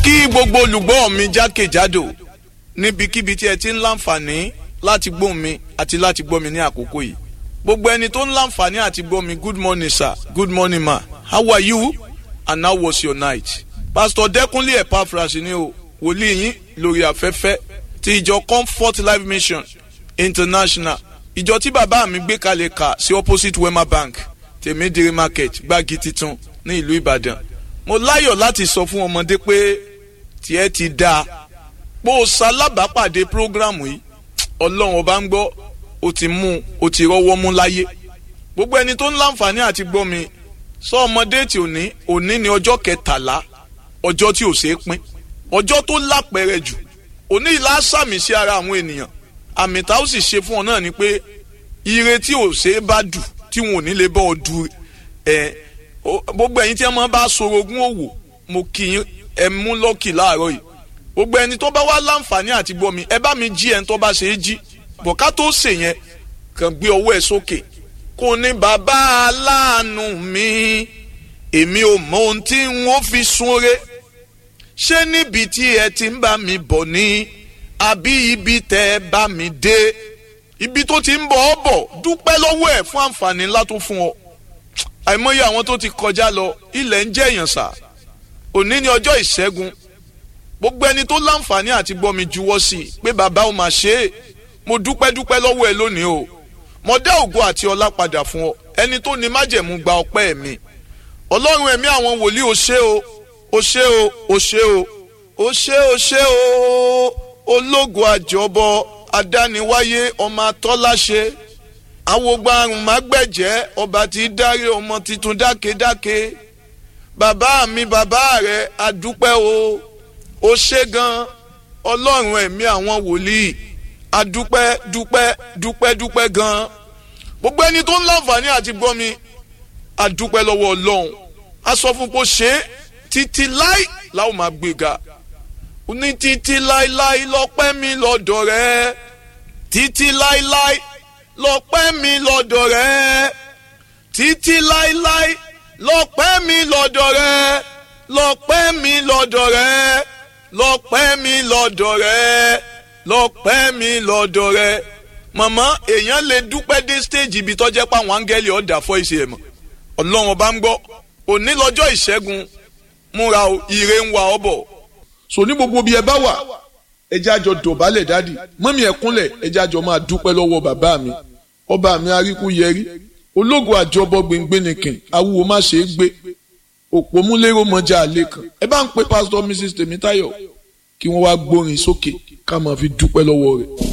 kí gbogbo olùgbọ́ mi jákèjádò níbikíbi tí ẹ ti ń láǹfààní láti gbọ́ mi àti láti gbọ́ mi ní àkókò yìí gbogbo ẹni tó ń láǹfààní àti gbọ́ mi good morning sir good morning ma how are you and how was your night pastor dẹkùnlé epaphras ni o wòlíì yín lórí afẹ́fẹ́ ti ìjọ comfort life mission international ìjọ tí bàbá mi gbé kalẹ̀ kà sí opposite wema bank tèmídìrí market gbági titun ní ìlú ìbàdàn mo láyọ̀ láti sọ fún ọmọdé pé tiẹ̀ ti dáa pé o ṣalábàápàdé prógrámù yìí ọlọ́run ọba ń gbọ́ o ti mú o ti rọ́wọ́ mú láyé gbogbo ẹni tó ń láǹfààní àti gbọ́ mi sọ ọmọdé tí ò ní òní ní ọjọ́ kẹtàlá ọjọ́ tí ò ṣeé pín ọjọ́ tó lápẹẹrẹ jù òní ìlà sàmì sí ara àwọn ènìyàn àmì tá ó sì ṣe fún ọ náà ni pé ire tí ò ṣeé bá dù tí wọn ò ní lè bọ́ ọ du ẹ gbogbo ẹ̀yin tí ẹ máa bá sorogún òwò mo kì í ẹ mú lọ́kì láàárọ̀ yìí gbogbo ẹni tó bá wá láǹfààní àti gbọ́ mi ẹ bá mi jí ẹni tó bá ṣe é jí bọ̀ká tó ṣe yẹn kàn gbé ọwọ́ ẹ sókè kò ní bàbá aláàánú mi èmi ò mọ ohun tí n ó fi súnre ṣé níbi tí ẹ ti ń bá mi bọ̀ ni àbí ibi tẹ́ ẹ bá mi dé ibi tó ti ń bọ̀ ọ́ bọ̀ dúpẹ́ lọ́wọ́ ẹ̀ fún àǹfààní ńlá tó fún ọ àìmọye àwọn tó ti kọjá lọ ilẹ̀ ń jẹ́ èèyàn sà òní ni ọjọ́ ìṣẹ́gun gbogbo ẹni tó láǹfààní àti gbọ́ mi juwọ́ sí i pé bàbá ò mà ṣe é mo dúpẹ́ dúpẹ́ lọ́wọ́ ẹ lónìí o mo dá ògo àti ọlá padà fún ọ ẹni tó ní májẹ̀mú gba ọpẹ́ mi ọlọ́run ẹ̀mí àwọn wòlíì o ṣé o o ṣé o o ṣé o o ṣé o ṣé o ológo àjọbọ adániwáyé ọmọ atọ́láṣe awogba àrùn mágbẹ̀jẹ́ ọba tí dárí ọmọ tuntun dákedáke bàbá mi bàbá rẹ adúpẹ́ o ó ṣe gan ọlọ́run ẹ̀mí àwọn wòlíì adúpẹ́ dúpẹ́ dúpẹ́ dúpẹ́ gan gbogbo ẹni tó ń láǹfààní àti gbọ́ mi adúpẹ́ lọ́wọ́ ọlọ́run a sọ fún pé ó ṣe é títí láì láwọn máa gbéga ní títí láíláí lọ́pẹ́ mi lọ́dọ̀ rẹ títí láíláí lọ́pẹ́ mi lọ́dọ̀ rẹ títí láíláí lọ́pẹ́ mi lọ́dọ̀ rẹ lọ́pẹ́ mi lọ́dọ̀ rẹ lọ́pẹ́ mi lọ́dọ̀ rẹ lọ́pẹ́ mi lọ́dọ̀ rẹ màmá èèyàn lè dúpẹ́ dé stage ibi tọ́jẹ́ pa àwọn áńgẹ́lì ọ̀dà fọ́ ìṣe ẹ̀ mọ̀ ọlọ́run ọba ń gbọ́ òní lọ́jọ́ ìṣẹ́gun múra ire ń wa ọ bọ̀ so ní gbogbo bí ẹ bá wà ẹ jẹ́ àjọ dọ̀bálẹ̀ dádì mọ́mí ẹ kúnlẹ̀ ẹ jẹ́ àjọ máa dúpẹ́ lọ́wọ́ bàbá mi ọba mi aríkú yẹrí ológo àjọbọ gbẹngbẹnìkìn awúwo má ṣe é gbé òpómúlérò mọjà àlè kan ẹ bá ń pe pásítọ̀ mrs tèmítáyọ̀ kí wọ́n wá gbórin sókè ká máa fi dúpẹ́ lọ́wọ́ rẹ̀.